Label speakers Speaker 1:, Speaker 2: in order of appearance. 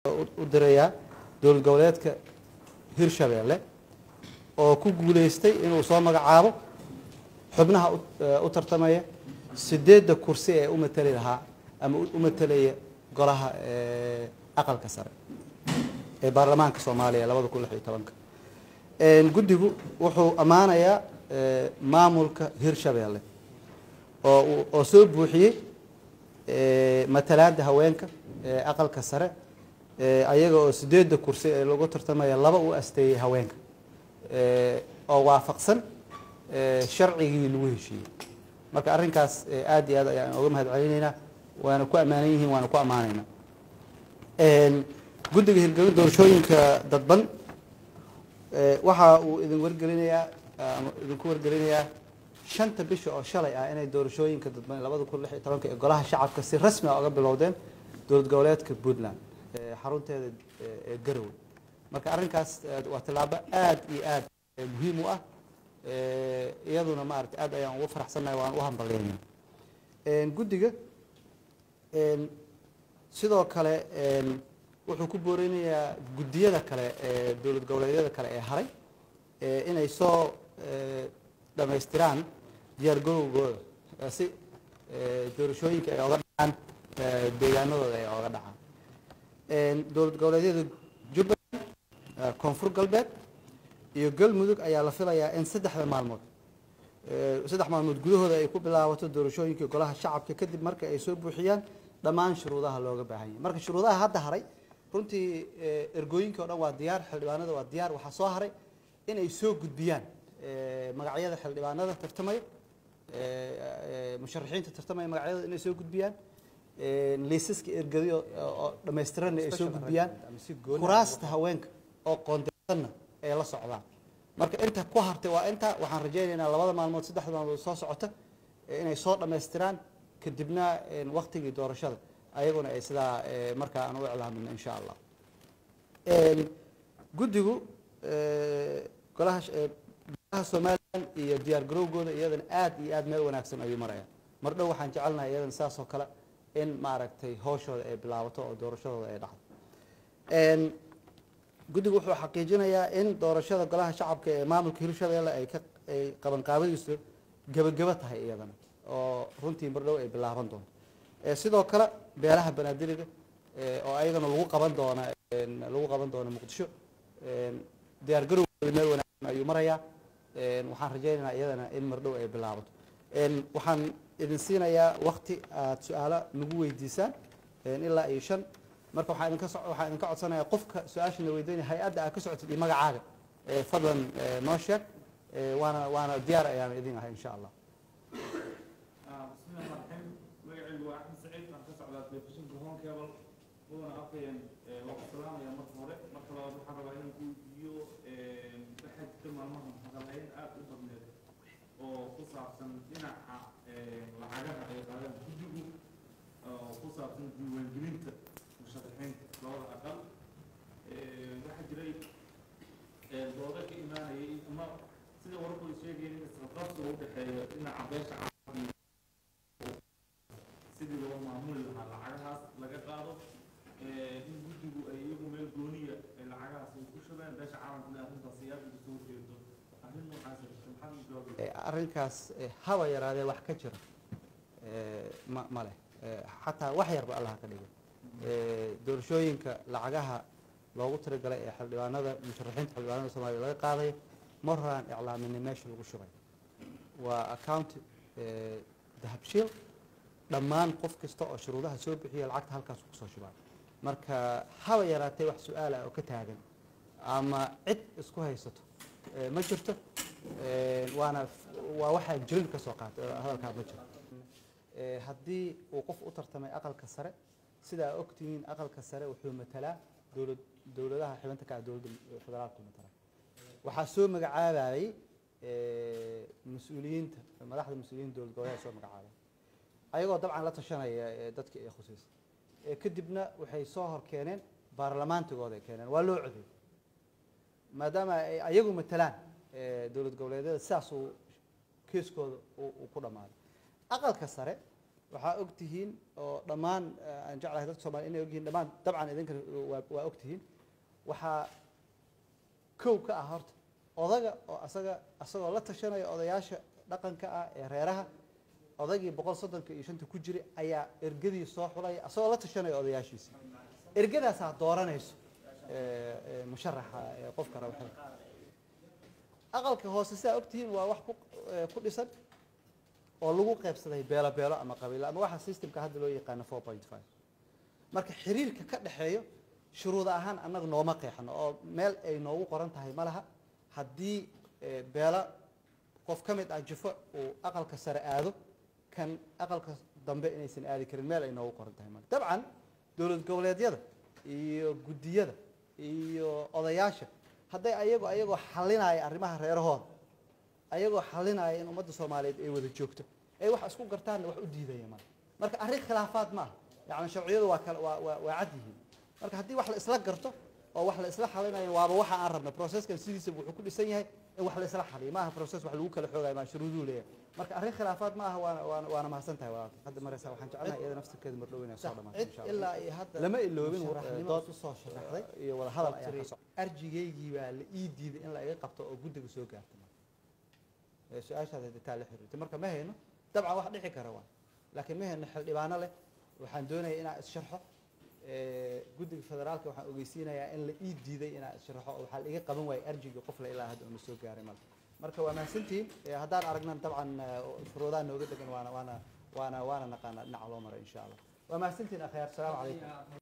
Speaker 1: u dirayaa dowlad goboleedka hirshabeelle oo ku guuleystay inuu soo magacaabo xubnaha u tartamaya sideedda kursi ee u matali lahaa ama u matalaya golaha aqalka sare ee baarlamaanka soomaaliya labada kun lix iyo tobanka guddigu wuxuu ammaanayaa maamulka hirshabeelle oo oo soo buuxiyey matalaada haweenka ee aqalka sare ayaga oo sideedda kursi ee lagu tartamaya laba u asteeyey haweenka oo waafaqsan sharcigii lagu heshiiyey marka arrinkaas aad iyo aad ayaan oga mahad celinaynaa waana ku ammaanan yihiin waana ku ammaanaynaa guddiga hirgelin doorashooyinka dadban waxa uu idin wargelinayaa ama idinku wargelinayaa shanta bisha oo shalay ah inay doorashooyinka dadban labada kun lix iyo tobanka ee golaha shacabka si rasmi ah uga bilowdeen dowlad goboleedka puntland xarunteeda ee garowe marka arrinkaas waa tallaabo aad iyo aad muhiim u ah iyaduna maarata aad ayaan ugu faraxsannahay waan u hambalyaynaa guddiga sidoo kale wuxuu ku booreynayaa guddiyada kale ee dowlad goboleedyada kale ee haray inay soo dhammaystiraan diyaar garowgooda si doorashooyinka ay oga dhacaan deegaanadooda ay oga dhacaan dowlad goboleedyada jubbaland koonfur galbeed iyo galmudug ayaa la filayaa in saddexda maalmood saddex maalmood gudahooda ay ku bilaabato doorashooyinka golaha shacabka kadib marka ay soo buuxiyaan dhammaan shuruudaha looga baahan yahay marka shuruudaha hadda haray runtii ergooyinka o dhan waa diyaar xildhibaanada waa diyaar waxaa soo haray inay soo gudbiyaan magacyada xildhibaanada tartamaya musharaxiinta tartamaya magacyadooda inay soo gudbiyaan liisaska ergadiyo oo dhammaystiranna ay soo gudbiyaan kuraasta haweenka oo qoondeysanna ay la socdaan marka inta ku hartay waa inta waxaan rajaynaynaa labada maalmood saddexda maalmood soo socota inay soo dhammaystiraan kadibna waktigii doorashada ayaguna ay sidaa markaa aan u iclaamino insha allah guddigu golaha golaha somalilan iyo diyaar garowgooda iyadana aad iyo aad meel wanaagsan ayuu maraya mar dhow waxaan jecelnahay iyadana saas oo kale in maaragtay hooshooda ay bilaabato oo doorashadooda ay dhacdo guddigu wuxuu xaqiijinayaa in doorashada golaha shacabka ee maamulka hirshabeelle ay ka ay qabanqaabadiisu gebagebo tahay iyadana oo runtii mar dhow ay bilaaban doonto sidoo kale beelaha banaadiriga oo ayagana lagu qaban doona lagu qaban doono muqdisho diyaar garowgooda meel wanaagsan ayuu marayaa waxaan rajaynaynaa iyadana in mar dhow ay bilaabato waxaan idin siinayaa wakti aad su-aalo nagu weydiisaan ilaa iyo shan marka waxaan idinka waxaan idinka codsanayaa qofka su-aasha na weydiinaya hay-adda aad ka socotid iyo magacaaga fadlan noo sheeg waana waana diyaar ayaan idin ahay insha allah
Speaker 2: bismillahi raxmaan magacaygu waa axmed saciid aan ka socdaa telefishinka home cable mudana afkayeen waa ku salaamaya marka hore marka labaad waxaan rabaa inaan ku weydiiyo waxaa jirta maalmahan hadalayn aad u badneed oo ku saabsan dhinaca lacagaha ay qaadaan guddigu oo ku saabsan diiwaangelinta musharaxiinta labada aqal waxaa jiray doodo ka imaanayay ama sida wararku ay sheegayeen in isqabqabsi u dhexeeyo dhinaca beesha caalamka sidii loo maamuli lahaa lacagahaas laga qaado in guddigu ay iyagu meel gooniya ay lacagahaas ay ku shubeen beesha caalamkana arrintaas ay aad uga soo jeedo arrin noocaas jirta maxaad u jawaabaysaa
Speaker 1: arrinkaas haba yaraadee wax ka jira ma ma leh xataa wax yarba allah ka dhigo doorashooyinka lacagaha loogu talagalay ee xildhibaanada musharaxiinta xildhibaanada soomaaliya laga qaadayo mar horaan iclaaminay meesha lagu shubay waa account dahabshiil dhammaan qof kasta oo shuruudaha soo bixiya lacagta halkaas kusoo shubaa marka haba yaraatee wax su-aal ah oo ka taagan ama cid isku haysato ma jirto waana waa waxaa jirin ka soo qaatay oo hadalkaa ma jiro haddii uu qof u tartamay aqalka sare sidaa ogtihiin aqalka sare wuxuu matalaa dowlad dowladaha xibinta ka ah dowladda federaalku matala waxaa soo magacaabayay mas-uuliyiinta madaxda mas-uuliyiinta dowlad goboleed soo magacaabay ayagoo dabcan la tashanaya dadkii ay khuseysay kadibna waxay soo hor keeneen baarlamaantigooda ay keeneen waa loo coday maadaama ay ayagu matalaan dowlad goboleedyada sidaas uu keeskooda uu ku dhammaaday aqalka sare waxaa og tihiin oo dhammaan eh, aan jeclahay dadka soomaliya inay ogyihiin dhammaan dabcan idinka waa waa og tihiin waxaa kow ka ah horta odaga oo asaga asagoo la tashanaya odayaasha dhaqanka ah ee reeraha odagii boqol soddonka iyo shanta ku jira ayaa ergadii soo xulaya asagoo la tashanaya odayaashiisi ergadaasaa dooranayso eh, eh, musharaxa ee qofka raba xilka aqalka hoose sidaa ogtihiin waa wax ku eh, ku dhisan oo lagu qaybsaday beelo beelo ama qabiilo ama waxa systemka hadda loo yaqaano four point five marka xiriirka ka dhexeeyo shuruud ahaan annaga nooma qeexno oo meel ay noogu qoran tahay ma laha haddii eh, beelo qof ka mid ah jifo uu aqalka sare aado kan aqalka dambe inaysan aadi karin meel ay noogu qoran tahay male dabcan dowlad goboleedyada iyo guddiyada iyo odayaasha hadday ayago ayagoo xalinaya arrimaha reerahooda ayagoo xalinaya in ummadda soomaaliyeed ay wada joogto ay wax isku gartaanna wax u diidaya male marka arrin khilaafaad ma aha yacni sharciyadu waa kala waa waa waa cad yihiin marka haddii wax la isla garto oo wax la isla xalinayo waaba waxa aan rabna processkan sidiisa wuxuu ku dhisan yahay in wax la isla xaliyo maaha process wax lagu kala xoogayo maa shuruuduu leeyahay marka arrin khilaafaad ma aha waana waana waana mahadsan tahay walaalkay hadda mareysa waxaan jecelnahay iyada naftirkeeda mardhow inay soo dhamaato
Speaker 3: cid
Speaker 1: insha allah
Speaker 3: ilaa iyo hadda
Speaker 1: lama iloobin
Speaker 3: musharaxnimo
Speaker 1: dood
Speaker 3: isu soo sharaxday
Speaker 1: iyo wada hadal ayaa ka
Speaker 3: tiri
Speaker 1: socda
Speaker 3: arjigaygii baa la ii diiday in la iga qabto oo guddiga soo gaarta
Speaker 1: ee su-aashaad haditaa la xiriirtay marka ma hayno dabcan wax dhici kara waa laakiin ma hayno xildhibaano leh waxaan doonaya inaan is-sharxo ee, guddiga federaalka waxaan ogeysiinayaa in la ii diiday inaan is-sharxo oo waxaa la iga qaban waayay arjigii qof la ilaa hadda una soo gaaray male marka waa mahadsantihiin ee, haddaan aragnan dabcan ee, shuruudaha nooga degan waana waana waana waana naqaana dhinaca loo maray insha allah waa mahadsantihiin akhyaar asalaamu calaykum